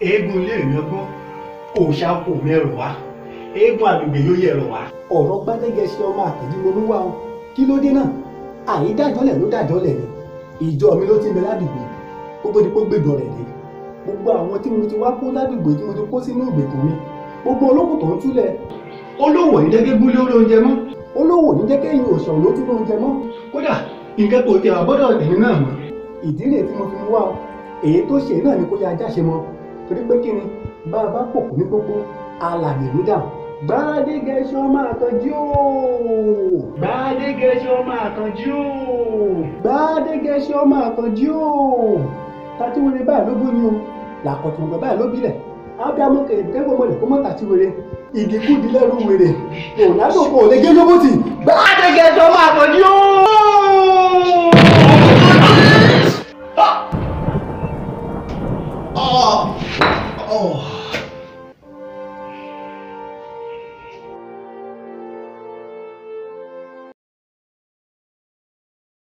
eégún ilé ìlú ọgbọ́n òòṣà kò mẹ́rọ wá eégún àgbègbè yóò yẹ̀rọ wá. ọ̀rọ̀ gbádẹ́gẹ̀ẹ́sì ọmọ àtẹ̀jí mo wá o kí ló dé náà àyídájọ́lẹ̀ ló dájọ́lẹ̀ ni ìjọ mi ló ti ń bẹ ládùúgbò kó tó di pé gbèdọ̀ rẹ̀ dé gbogbo àwọn tí mo ti wá kó ládùúgbò tí mo ti kó sínú ìgbèkùn mi gbogbo olókùn tó ń túlẹ̀ olówó ní jẹ́gẹ́ gúlé orí oúnjẹ mọ́ olówó ní jẹ́ kéyìn òṣèlú ló tún lóúnjẹ mọ́ kódà nǹkan kò tẹ̀ àbọ́dọ̀ tèmi náà mọ́. ìdí rèé tí mo fi mú wá o èyí tó ṣe náà ni kó yá ajá ṣe mọ torí pé kí ni bá a bá pòkù ní gbogbo alàyè ló dà gbádégẹṣọ máa tọjú o gbàdégẹṣọ máa kánjú o. gbádégẹṣọ máa tọjú o tàtíwèrè báyìí ló bú ni o làkọ̀tùngbẹ̀ báyìí ló bílẹ̀ ábíàmọ́ kẹ̀kẹ́ mọ́lẹ̀ kó mọ́ tàtíwèrè igi kúdi lẹ́rù wèrè ronaldo kò lè gé lóbòtì gbàdégẹṣọ máa kánjú o. Oh! Oh!